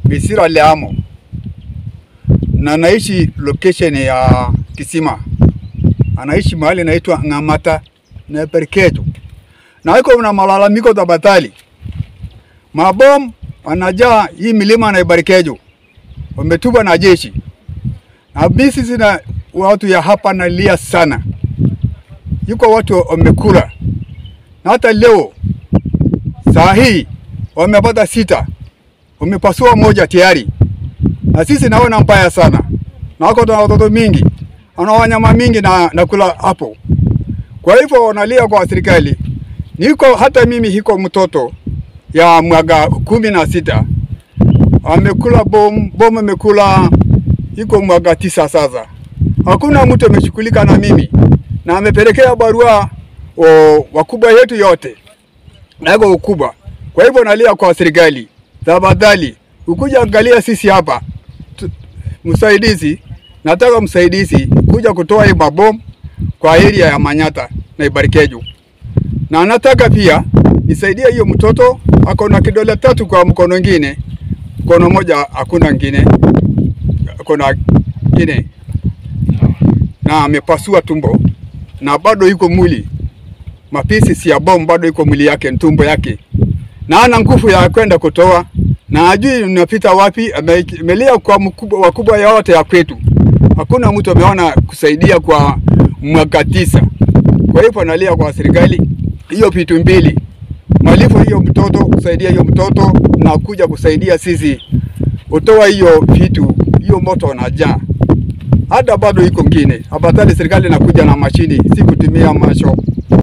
Misira Leamo na naishi location ya Kisima, anaishi mahali inaitwa Ng'amata na Perketo, na iko na malalamiko tabatali mabom wanajaa hii milima na Ibarikejo, wametupwa na jeshi na bisi zina watu ya hapa nalia sana, yuko watu wamekula, na hata leo saa hii wamepata sita, wamepasua moja tayari, na sisi naona mbaya sana, na wako na watoto mingi, ana wanyama mingi na nakula hapo. Kwa hivyo wanalia kwa serikali. Niko hata mimi hiko mtoto ya mwaka kumi na sita amekula bom, bom amekula iko mwaka tisa sasa. Hakuna mtu ameshughulika na mimi na amepelekea barua o, wakubwa yetu yote nako ukubwa. Kwa hivyo nalia kwa serikali, tafadhali ukuja angalia sisi hapa tu, msaidizi, nataka msaidizi kuja kutoa hii mabomu kwa area ya Manyata na Ibarikejo, na nataka pia nisaidie hiyo mtoto ako na kidole tatu kwa mkono ingine, mkono moja hakuna ngine, ako na ngine na amepasua tumbo na bado iko mwili mapisi si ya bomu bado iko mwili yake tumbo yake, na ana nguvu ya kwenda kutoa, na ajui unapita wapi. Amelia kwa mkubwa, wakubwa yote ya kwetu, hakuna mtu ameona kusaidia kwa mwaka tisa. Kwa hivyo analia kwa serikali hiyo vitu mbili, malipo hiyo mtoto, kusaidia hiyo mtoto na kuja kusaidia sisi utoa hiyo vitu, hiyo moto unajaa hata bado iko ngine. Afadhali serikali inakuja na mashini, si kutumia masho